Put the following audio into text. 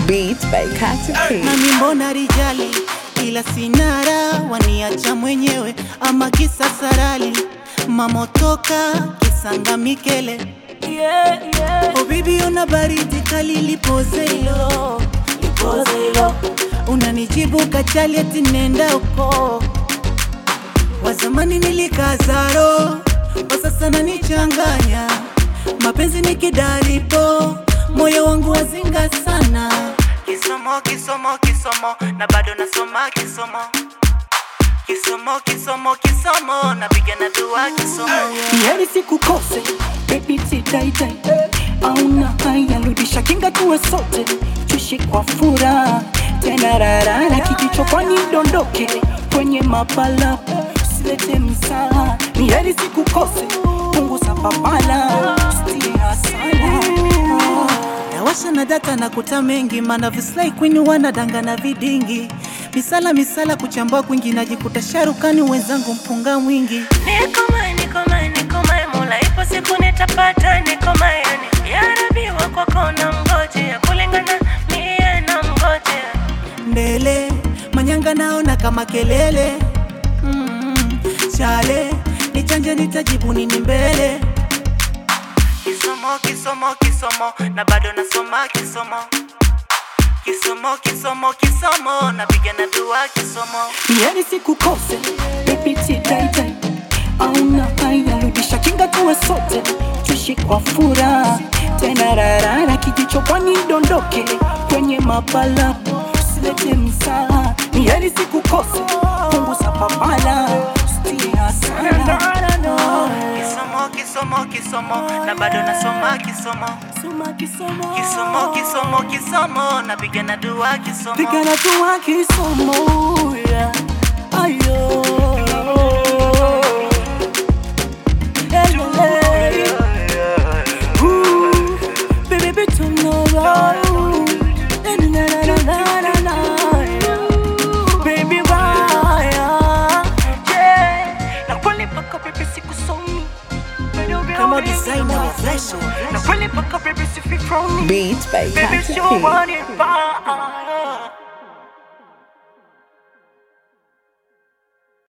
Beat by Katy P. nami mbona rijali ila sinara waniacha mwenyewe ama kisa sarali mamotoka kisanga mikele Yeah, yeah. oh bibi una baridi kali lipoze hilo lipoze hilo unanijibu kachali ati nenda uko wazamani nilikazaro kwa sasa nanichanganya mapenzi ni kidaripo moyo wangu wazinga sana kisomo kisomo kisomo na bado nasoma kisomo kisomo kisomo kisomo napiga na dua kisomo Heri sikukose baby tidaitai auna haya rudisha kinga tuwe sote tuishi kwa furaha tena rarara kijichopani dondoke kwenye mapala usilete msaa ni heri sikukose punguza papala stie hasara nawasha na data na kuta mengi mana vislai kwini wanadanga na vidingi misala misala kuchambua kwingi najikuta sharukani wenzangu mpunga mwingi Nikomae, nikomae, nikomae, Mola ipo siku nitapata, nikomae, yani ya Rabbi wa kwako na mgojea, kulingana mie na mgojea. mbele manyanga naona kama kelele mm, chale nichanje nitajibu nini mbele kisomo kisomo kisomo na bado nasoma kisomo kisomo kisomo kisomo napiga na dua kisomo Heri sikukose baby tidaitai auna haya rudisha kinga tuwe sote tuishi kwa furaha tena rarara kijichopani dondoke kwenye mapala usilete msaa ni heri sikukose punguza papala stie hasara kisomo kisomo kisomo na bado nasoma kisomo Soma kisomo kisomo kisomo kisomo napiga na dua kisomo Pigana tuwa kisomo yeah. Ayo Hello, hey. Ooh, baby, baby, tomorrow. Na, na, na, na, na, na, na. Baby, baya. Yeah. Na kweli mpaka baby sikusomi. kama designer wa flash Na kweli mpaka baby sifi from me. Beat by Baby, Katy you P. want it bad.